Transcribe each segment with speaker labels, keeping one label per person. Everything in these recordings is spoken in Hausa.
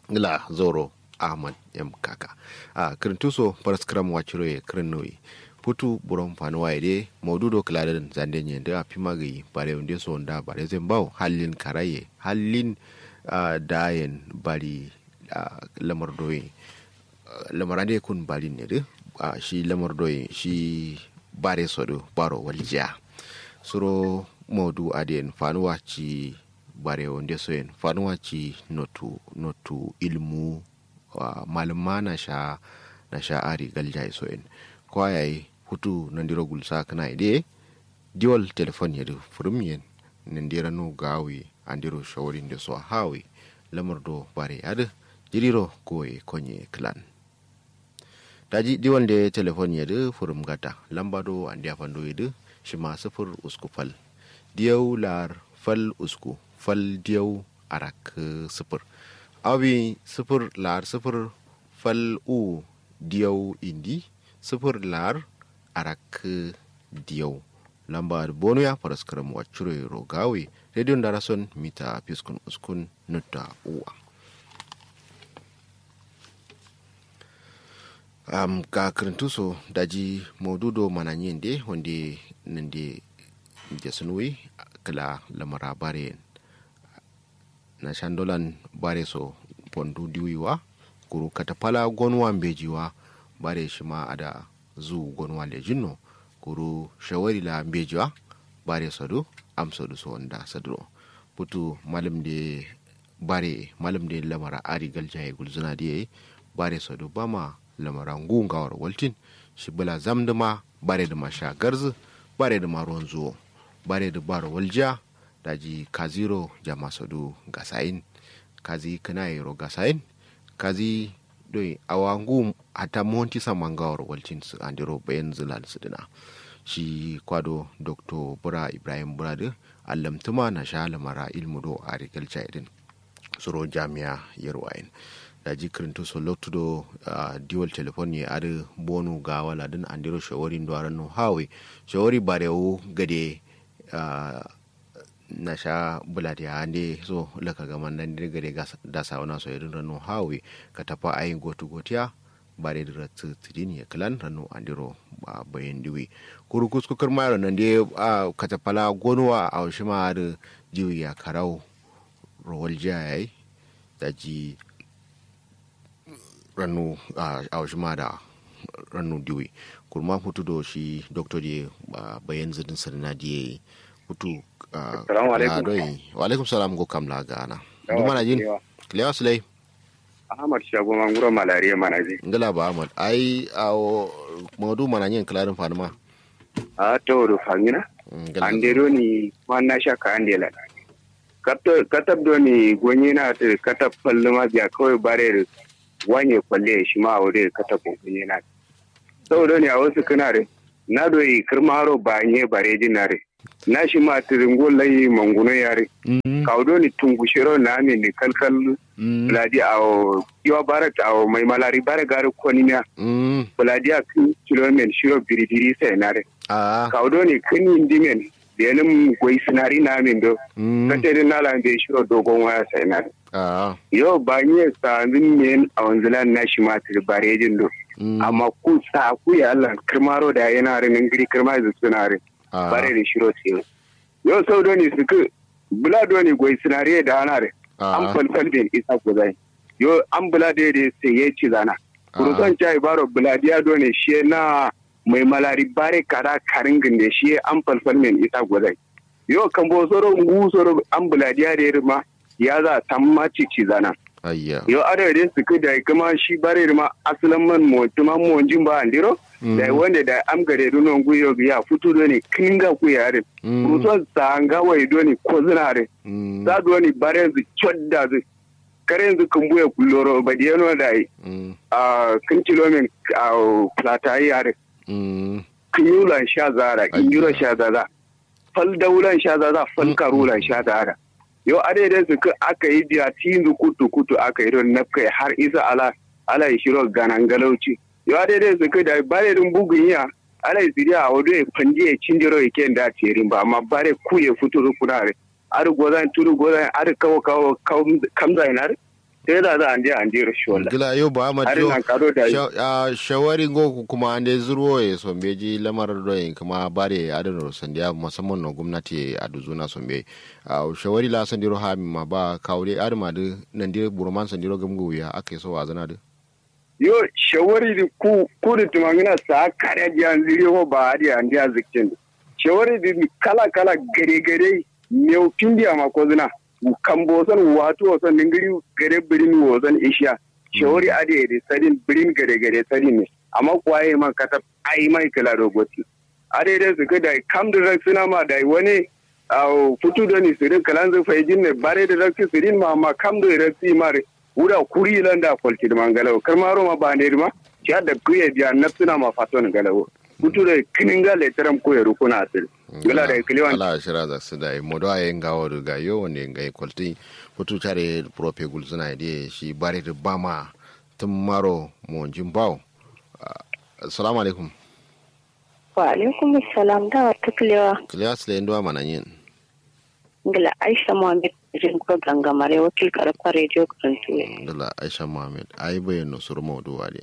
Speaker 1: ngila zoro ahmad m kaka a kirintuso paraskram wachiro ye kirinnoyi putu buron fanuwa ide maududo kiladen zande nye da pima gi bare unde so nda bare zembao halin karaye halin uh, dayen bari uh, lamar doyi uh, lamar ade kun bari ne de uh, shi lamar doyi shi bare sodo baro waljiya suro maudu aden fanuwa ci bare wonde so en fanuwa ci notu notu ilmu uh, malama na sha na sha ari galja so en kwayayi hutu nandiro gulsa kana ide diwal telefon yedu furum yen nandira nu gawi andiro shawari nde so hawi lamar do bare ada jiriro koye konye clan daji diwal de telefon yedu furum gata lamba do andi afando yedu shima sifir usku fal diyau lar fal usku fal diyau arak sifir awi sifir lar sifir fal u diyau indi sifir lar arak diyau lamba bonu ya faras karam wacure rogawe radio darason mita fiskun uskun nutta uwa um, ka kirintuso daji maududo mananyende wande nande jasunui kala lamara bare na shandolan bare so pondu diwiwa kuru katapala gonwa mbejiwa bare shima ada zu gonwa lejinno kuru shawari la mbejiwa bare sadu am sadu so wanda sadro putu malam de bare malam de lamara ari galjaye gulzuna de bare sadu bama lamara ngungawar waltin shi bala zamduma bare da masha garzu bare da maruwan zuwo bare da bar walja daji kaziro jama sadu gasain kazi kanayero gasain kazi doi awangu hata monti samangawar walcin su andiro bayan zilal su dina shi kwado dr bura ibrahim burada allamtuma na sha lamara ilmu do a rigalca idin tsoro jami'a yarwayin da ji kirinto so lotudo uh, diwal telefon ya adi bonu ga wala din andiro shawarin duwaran no hawe shawari barewu gade uh, na sha bulati ya ande so laka gaman nan dir gade da sauna so irin rano hawe ka tafa ayin gotu gotiya bare da ratu tidin ya kalan rano andiro ba bayan diwi kuru kuskukar mayar nan dai a ka tafala gonuwa a wasu ma da jiwi ya karau rawal jayayi da ji ranu a wasu ma da ranu diwi kurma hutu da shi doktor da bayan zidin sarina da ya yi hutu
Speaker 2: Assalamu alaikum.
Speaker 1: wa alaikum salam go kam la gana duma na jin lewa sulai
Speaker 2: Ahmad Shago Manguro Malariya Manaje.
Speaker 1: ngala ba ahmad ai a maudu mana yin klarin fanuma
Speaker 2: A to do fangina. Ande do ni wanna shaka ande la. Kato katab do ni gonye na ta katab palluma biya kawai bare wanye kwalle shi ma aure katab gonye na. Saboda ne a wasu kana re na do yi kirmaro ba nye bare jinare. Na shi ma tiringo layi manguno yare. Kaudo ni tungushiro na mi ni kalkal buladi a yiwa bara a mai malari bara gari koniya buladi a kan kilomen shiro biribiri sai nare kaudo ne kan yin dimen da yanin gwai sinari na min do kata din nala bai shiro dogon waya sai nare yau ba ni samin men a wanzulan na shi matar barejin do amma ku sa ku ya Allah kirmaro da yana rin giri kirma da sunare bare da shiro sai yau sau do ne suka bula do ne gwai sinari da ana re an falfal bin isa guzai yo an bula da yadda sai ya ci zana kurusan cai baro buladiya dole shi na mai malari bare kara karin ginde shi an falfal bin isa guzai yo kan bo soro ngu soro an buladiya da yadda ma ya za ta ma ci ci zana yo ada da su kai da kuma shi bare ma asalin man mo tuma mo jin ba andiro da wanda da am gare duno ngu yo ya futu dole kinga ku yare kurusan sanga wai dole ko zinare za du wani bare yanzu chodda zai kare yanzu kan buya kulloro ba da yano da yi a kan kilomin a plata yi yare kinyulan sha zara kinyulan sha zara fal daulan sha zara fal karulan sha zara yau a daidai su aka yi biya tinzu kutu kutu aka yi don nafkai har isa ala ala yi shiro ganan galauci yau a daidai su da bare din bugun ya ala yi ziriya a wado ya fandi ya cinjiro ya kyan da terin ba amma bare ku ya fito rukunare ar gozan turu gozan ar kawo kawo kamza inar sai da za a je an je rashi wala
Speaker 1: gila yo ba ma
Speaker 2: har
Speaker 1: jo
Speaker 2: nan karo da
Speaker 1: sha- ah, shawari go kuma ande zuro e sombe ji lamar doyin kuma bare adano sandiya musamman na gwamnati a duzuna sombe a shawari la sandiro ha mi ma ba kawre adama de nan dire burman sandiro gamgo ya ake so wazana de
Speaker 2: yo shawari di ku ku da tumangina sa kare di an ziri ko ba di an dia zikin shawari di kala kala gare gare meu pindi ama ko zina kambo san wato san ningiri gare birin wo san isha shawari ade di sadin birin gare gare sadin ne amma kwaye man kata ai mai kala roboti ade da su da kam da suna ma da wani au futu da ni sirin kalan zai fayjin ne bare da rakti sirin ma ma kam da rakti mare wuda kuri lan da kwalci da mangalawo kar maro ma ba ne ma ci da kuye biya nafsuna ma faton galawo futu da kinin ga letaram ko ya rukuna asir gala da kiliwan
Speaker 1: ala shira za su da modo ay ngawo do ga yo wonde ngai kolti putu chare prope gulzuna de shi bare de bama tum maro mo jimbaw assalamu alaikum
Speaker 3: Wa alaikum salam da wata kulewa
Speaker 1: klias le ndo mana yin
Speaker 3: ngila Aisha Muhammad jin ko gangamare wakil karfa radio karantu
Speaker 1: dala aisha muhammad ay bayano sur mawdu wade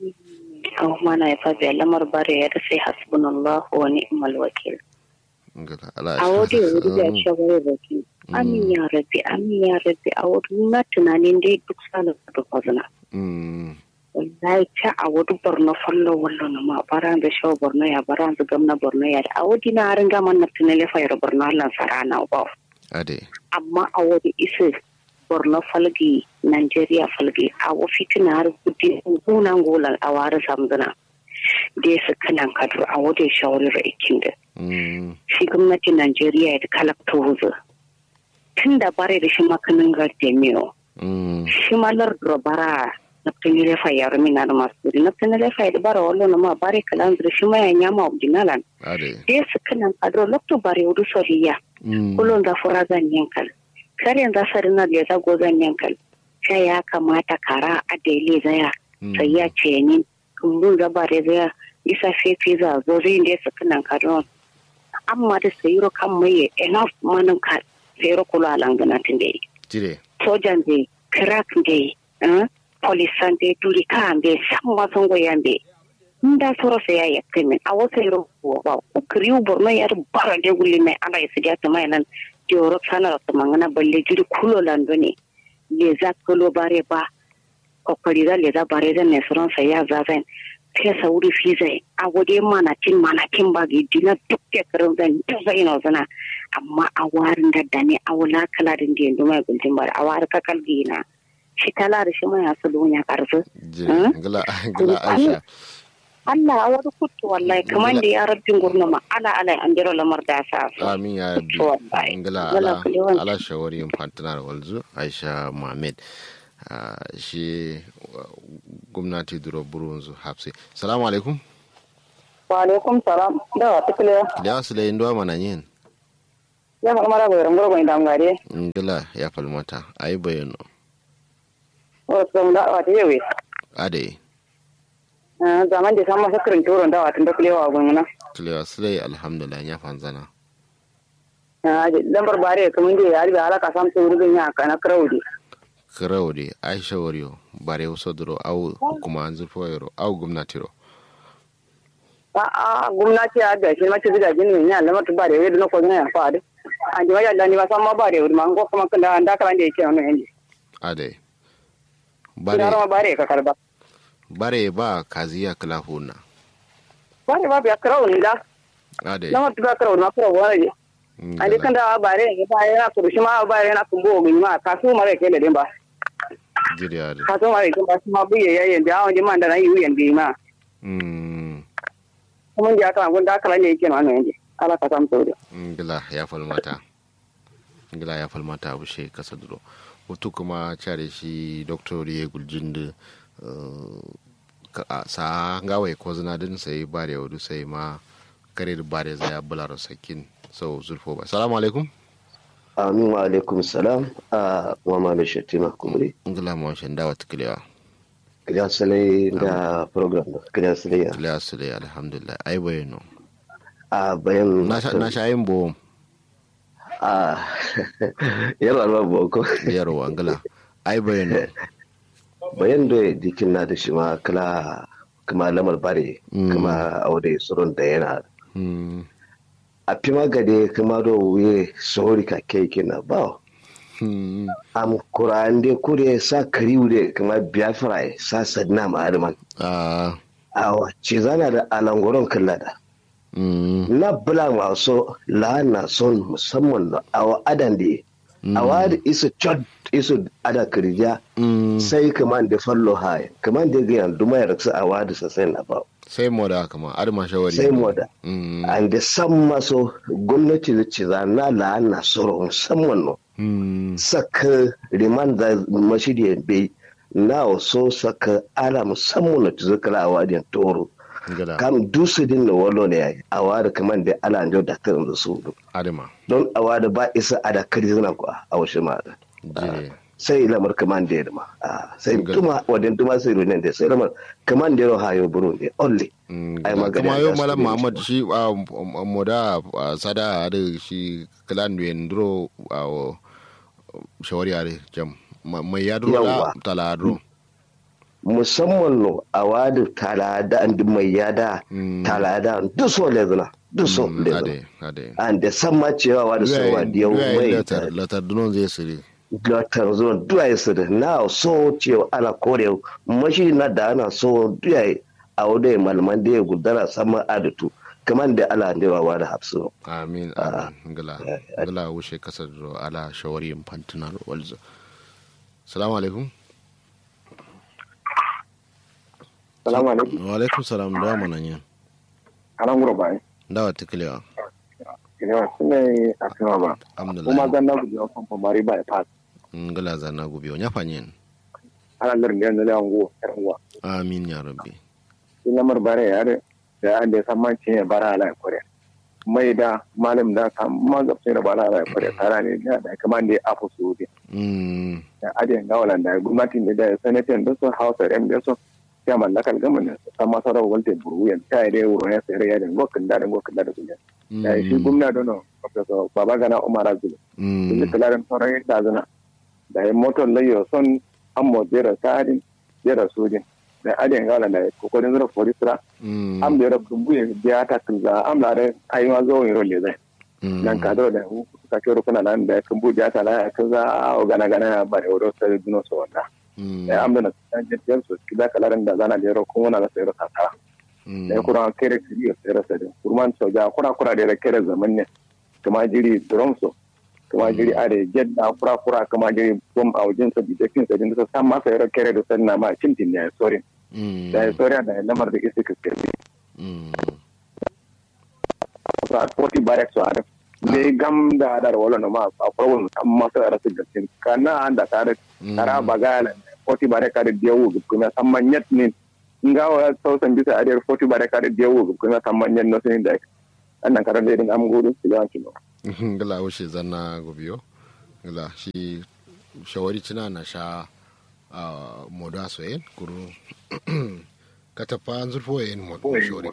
Speaker 3: an mana ya fa biya lamar bare ya da sai hasbunallahu wa ni'mal wakil
Speaker 1: ngala ala
Speaker 3: a wadi ya wadi ya ce wani wakil amin ya rabbi amin ya rabbi a wadi na tunanin dai duk sanin da kwazina
Speaker 1: mm
Speaker 3: wallahi ta a wadi borno fallo wallo na ma baran da shawo borno ya baran da gamna borno ya da a wadi na harin gaman na tunale fayar borno Allah sarana ba
Speaker 1: ade
Speaker 3: amma a wani isa borno falgi nigeria falgi a wafi tuna har kudi gunan golan a wari samzana da ya suka nan kadu a wadda shawarar aikin da
Speaker 1: mm
Speaker 3: shi gwamnatin nigeria ya kalakta wuzu tun da bare da shi makanin gardemiyo
Speaker 1: mm
Speaker 3: shi malar bara na tunile fa ya rumina da masu kudi na tunile fa ya da bara wallo na ma bare kalan da shi ma ya nyama ordinalan
Speaker 1: ade
Speaker 3: da ya suka nan kadu lokto bare wudu soriya
Speaker 1: mm
Speaker 3: kullum za fura zan yankal kar yanzu sarin na da zago zan yankal sai ya kamata kara a daile zaya sai ya ce ni kumbun zaba da zaya isa fefe za zo zai da su kanan kadon amma da sayiro kan mai enough manin ka sayiro kula langana tun da yi
Speaker 1: jire
Speaker 3: sojan da crack da yi polisan da duri kan da san wasan goyan da nda soro se ya yakke min a wasa yoro wa ko kriu borno yar bara de gulli mai ala isi dia tama nan joro sana ra tama ngana balle juri kulo lando ne le za kulo bare ba ko kari da le za bare da ne soron sa ya za zan ke sa wuri fi zai a gode mana tin mana kin ba gi dina duk ke karin zan duk zai na zana amma a warin da da ne a wala kala din da yanzu mai gultin bare a war ka kalgi na shi kala da shi mai asu dunya karfi
Speaker 1: jire ngala ngala aisha
Speaker 3: Allah a wani kutu wallahi kamar da ya rabbin gurnuma ala ala an jira lamar da sa su.
Speaker 1: amin ya rabbi
Speaker 3: Wallahi.
Speaker 1: ngala
Speaker 3: Ngala
Speaker 1: ala
Speaker 3: kulewan.
Speaker 1: ala shawari infantinar walzu aisha muhammad Ah, shi uh, gwamnati duro burunzu hapsi salamu alaikum
Speaker 4: wa alaikum salam da wa tukule
Speaker 1: da su lai ndo mana yin
Speaker 4: ya fa mara bayar ngoro bai dam gare
Speaker 1: ngala ya falmata ayi bayano
Speaker 4: o so da wa te yewe
Speaker 1: ade
Speaker 4: zaman da sama sakrin turo da wa tun da kulewa gunna
Speaker 1: kilewa sulai alhamdulillah ya fanzana
Speaker 4: lambar bare kamun da ya riga alaka sam su rubin ya kana kraudi
Speaker 1: kirau de aisha wariyo bare wasu duro au kuma an zurfa yaro au gwamnati ro
Speaker 4: a a gwamnati ya ga shi mace gidaje ne ya lamar bare yadda na ko ya fa da an ji ya ni ba san ma bare wuri ma ko kuma kan da da kan da yake wannan yanzu
Speaker 1: ade
Speaker 4: bare
Speaker 1: bare
Speaker 4: ma bare ka karba
Speaker 1: bare ba kaziya kilafuna
Speaker 4: bare ba ya kraudi da
Speaker 1: ade
Speaker 4: lamar ba kraudi ma kraudi wani an dai kan da bare ya ba yana kurushi ma bare yana kumbo ga ma kasu mare ke da din ba
Speaker 1: jiri ade
Speaker 4: kaso mare ke ba su ma buye yayin da awon jiman da na yi wuyan bi ma
Speaker 1: Mm,
Speaker 4: kuma da aka gun da aka lanye yake nan yanzu ala ka samu sauri
Speaker 1: ngila ya falmata ngila ya falmata abu she kasa duro wato kuma care shi doktor ya guljin da sa gawai ko zina din sai bare wadu sai ma kare da bare zai ya bular sakin sau zurfo ba salamu alaikum
Speaker 5: Amin wa alaikum salam a mama mai shatima kumri.
Speaker 1: ngila ma shan dawa tukulewa
Speaker 5: Kiriya salai da program da kiriya salai ya.
Speaker 1: tukulewa su dai alhamdulillah ai bayano
Speaker 5: A bayan
Speaker 1: na sha- na sha yin bo
Speaker 5: a yarwa ba boko.
Speaker 1: yarwa ngila ai bayan
Speaker 5: bayan da dikin na da shi ma kala kuma lamar bare kuma aure surun da yana a fi magade kuma da wuye sauri ka kai kina ba am kurande kure sa kariure kuma biafra sa sadna ma arman awa ce zana da alangoron kallada na bula masu lana son musamman da awa adan da awa da isa chod isa ada kirja sai kaman da fallo haya kaman da ga yanzu mai raksa awa da sasai na ba
Speaker 1: sai moda kama adama shawari
Speaker 5: sai moda an da san maso gwamnati da ce zana lana soro musamman no saka riman da mashidi bai na so saka ala musamman na tuzukala a wadin toro kam dusu din na walo ne a wada kaman da ala an da ta da su
Speaker 1: adama
Speaker 5: don a wada ba isa a da kari zuna kuwa a wasu ma da sai lamar kaman da yadda sai tuma wadin tuma sai runen da sai lamar kaman da yau hayo buru ne only
Speaker 1: ai magana kuma yau malam muhammad shi moda sada da shi kalan wendro shawari are jam mai yadro da taladro
Speaker 5: musamman no a wadi talada and mai yada talada duk so lezuna duk so lezuna and da san ma cewa wadi so wa diyo mai
Speaker 1: latar dunon zai sire
Speaker 5: latar zuwa duwa ya sire na so cewa ana kore mashi na da ana so duwa a wadda malaman da ya gudana saman adatu kamar da ala da yawa da hafsu
Speaker 1: amin amin gala gala wuce kasar ala shawari fantunar walzo salamu alaikum
Speaker 6: salamu alaikum
Speaker 1: wa alaikum salam da mana yin
Speaker 6: alan gura bai
Speaker 1: da wata kilewa
Speaker 6: kilewa sune a kama ba kuma zan na gubi wasan famari ba ya fas
Speaker 1: ngala zan na gubi wani fanyen
Speaker 6: ana larin da yanzu da yango yaranwa
Speaker 1: amin ya rabbi
Speaker 6: shi lamar bare ya da da an da san mancin ya bara ala kore mai da malam da kan magabcin da bara ala kore tara ne da da kamar da ya afu su ne da adiyan gawalan da gwamnatin da ya sanatin da su hausa yan da su ya mallakar gama ne san masu rawar walta buru yan ta yi da wuro ya sayar yadda gokin da gokin da kunya da shi gwamna dono professor baba gana umar azulu da kalarin sauran da zana da ya motar layo son an mo jera tsarin jera sojin da adiyan gawalan da kokarin zura forisra am da yara kumbu ya biya ta kunza am la da ayi ma zo yin rolle zai nan ka da ka kero kuna nan da kumbu ya ta la ka za a gana gana ba da wuro sai duno so wanda da am da na jin so kida kalaran da zana da yaro kuma na sai rasa ta da kuma kere kiri sai rasa da kurman so ja kura kura da kere zaman ne kuma jiri drum so kuma jiri a da jedda kura kura kuma jiri bom a wajen sa bijekin sa din sa san ma sai kere da sanna ma cintin ne sorry da ya soriya da lamar da isi kaskirbi. Sa koti barek su arif. Ne gam da adar wala na ma a problem kan masu yara su gaskin. Kana an da tare tara bagala koti barek da diyawu gubkuma san manyat ne. Nga wa sausan bisa adar koti barek da diyawu gubkuma san manyat no sun da. Annan karan da irin am gudu su yawan kino.
Speaker 1: Gala wuce zanna gobiyo. Gala shi shawari cina na sha moda soyen kuru katafa an zurfo yin shori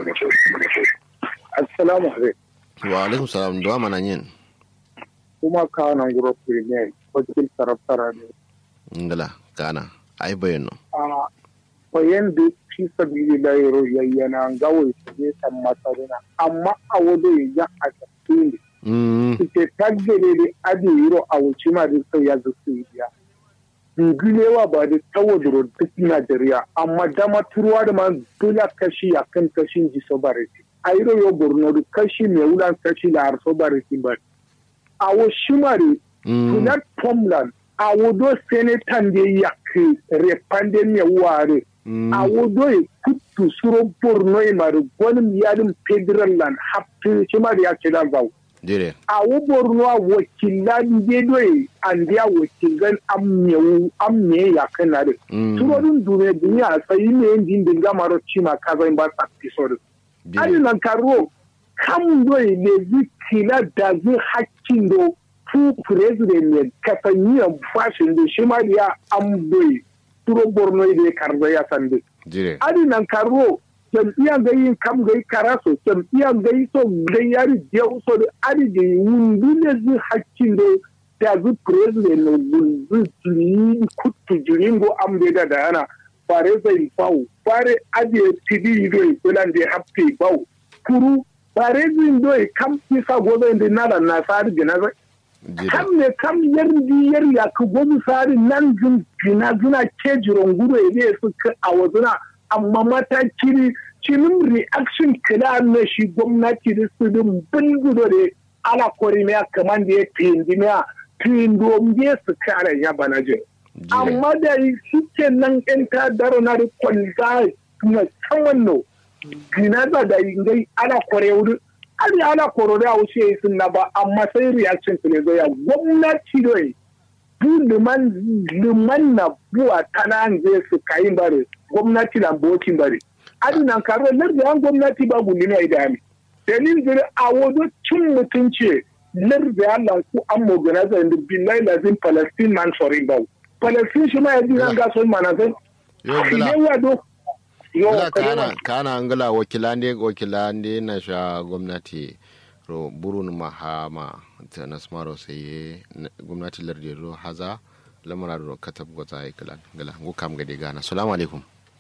Speaker 6: assalamu alaikum
Speaker 1: wa alaikum salam da mana yin
Speaker 6: kuma ka nan guro premier wakil taraftara ne
Speaker 1: ngala kana ai bayano
Speaker 6: a bayan da fi sabili da yaro yayyana gawai su ne san masarina amma a wado ya a tafi ne ite taggere da adi yiro a wuce ma da sai ya zuci biya bibilewa ba da tawadoro duk Najeriya amma dama turuwa da ma dole kashi a kan kashin ji sobariti a yi yo borno da kashi mai wulan kashi da har sobariti ba a wo shimari tunar tomland a wodo senetan da ya ke repande mai ware a wodo ya kutu suro borno ya mara wani yadin federal land hafi shimari ya ce da zau
Speaker 1: dire
Speaker 6: a wubor nuwa wakilan bedoye an dia wakilan amyewu amye ya kana de turodun dune dunya sai ne ndin din gamaro chima kaza in ba ta episode ali nan karo kam doye le zikila da zai hakkin do fu president ne katanya fashin da shi ma ya am doye turo borno da karza ya sande
Speaker 1: dire
Speaker 6: ali nan karo jam'iyyar gai kam gai karaso jam'iyyar gai so gai yari je so da ari da wundu ne zu hakkin da da zu president no zu tuli
Speaker 7: tujuringo ambe da dana fare zai bau fare aje tidi do bulan de hapte bau kuru fare zin do kam kisa gobe da nala na sari gina kam ne kam yardi yar ya ku gobe sari nan zin gina zina ke jiron guro ne su a wazuna amma matakiri cinin reaction kila na shi gwamnati da su din bulgudo da ala korimiya kamar da ya tindimiya tindombe su kare ya bana jin amma da shi ke nan in ta daro na da kwalza na tsawon no gina da da ingai ala kore wuri ali ala koro da wuce sun na ba amma sai reaction ne zo ya gwamnati doyi bu liman liman na buwa tana zai su kayin bare gwamnati na bokin bare adi nan karo lardi an gwamnati ba gundi ne idami dalil dire a wado cin mutunci lardi Allah ku an moganaza inda billahi lazim palestine man forin bau palestine shi ma ya dinan ga son manazan ne wado
Speaker 1: yo kana kana angala wakilande wakilande na sha gwamnati ro burun mahama ta nasmaro sai gwamnati lardi ro haza lamara ro katab gota ay kalan gala ngo kam gade gana assalamu alaikum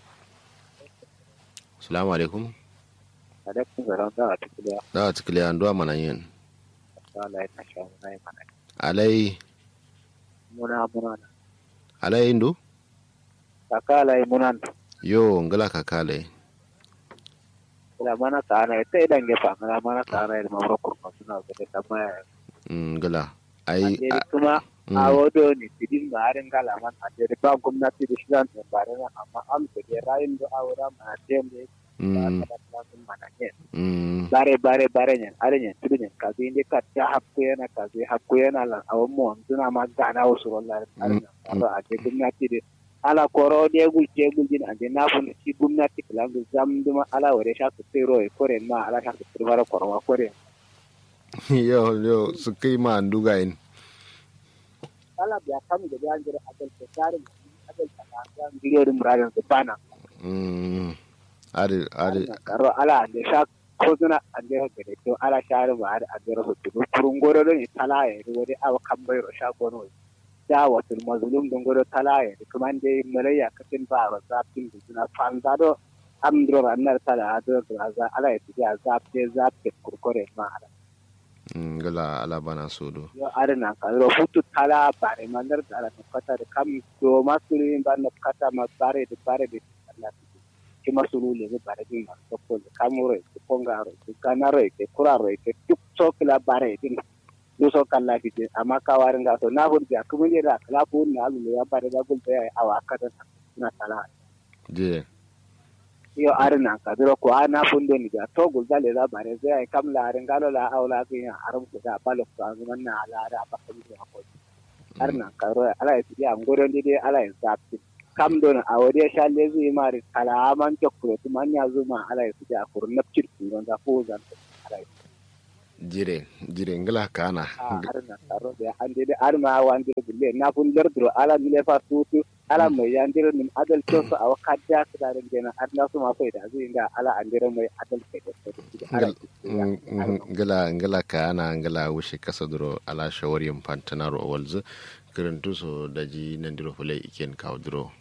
Speaker 1: assalamu alaikum
Speaker 8: alaikum salam da atikiliya
Speaker 1: da atikiliya ndo mana yin
Speaker 8: alai na sha na yi mana
Speaker 1: alai
Speaker 8: muna muna
Speaker 1: alai ndo
Speaker 8: kaka alai muna
Speaker 1: yo ngala kaka alai
Speaker 8: ila mana ka ana ita idan ge fa ngala mana ka ana ilma mura kurma suna ga da ma
Speaker 1: ngala ai
Speaker 8: kuma a wodo ni tidin ma arin gala man a da ba gwamnati da shi zan bare na amma am da ge rayin da awura ma tembe bare bare bare nyen are nyen tudu nyen kazi inde ka ta hakku yana kazi hakku yana lan awon mo tuna ma gana wasu rollar are a je gwamnati da ala koro de gul je gul din ande na fun ci gwamnati kalan zam duma ala wore sha su tero e kore ma ala sha su tero koro wa kore
Speaker 1: yo yo su kai ma nduga in
Speaker 8: ala biya kam da ya jira adal ko tarin adal ta ga ngiro dum radan su bana
Speaker 1: mm ari ari
Speaker 8: karo ala ande sha ko zuna ande ha gede to ala share ba ada ande ro to kurun goro don tala e wode awa kambai ro sha gono dawatul mazlum don goro talaye da kuma da malaya kafin ba ba zafin da suna fanza do amdro ranar tala do za ala ya tiya zafte zafte kurkure ma ala
Speaker 1: ngala ala bana sodo
Speaker 8: yo arna ka ro futu tala bare mandar da ala kata da kam do masuri ban na kata ma bare da bare da Allah ki masuru le da bare din ma ko da kamuro ko pongaro ko kanaro ke kuraro ke tuk sokla bare din duso kalla fite amma ka warin ga to na hurja kuma ne da kala ko na alu ya bare da gulta ya awa kada na sala
Speaker 1: je
Speaker 8: yo arna ka duro ko ana fundo ni ga to gulta le da bare zai ai kam la rin galo la aula ke ya arum ko da balo ko an na ala da ba ka ji ko arna ka ro ala ya ti am goron dide ala ya zapti kam don a wode shalle zai mari kala man tokko to man ya zuma ala ya ti a kurun napcir kun da ko zan ala ya
Speaker 1: jire jire ngala kana
Speaker 8: arna taro de ande de arma wande bulle na fun derdro ala mile fa tutu ala mai yandiro nim adal to so aw kadda kada den gena arna su ma faida zai inda ala andiro mai adal ke
Speaker 1: ngala ngala kana ngala wushi kasa duro ala shawari pantana ro walzu kirintu so daji nandiro fulai iken kawo duro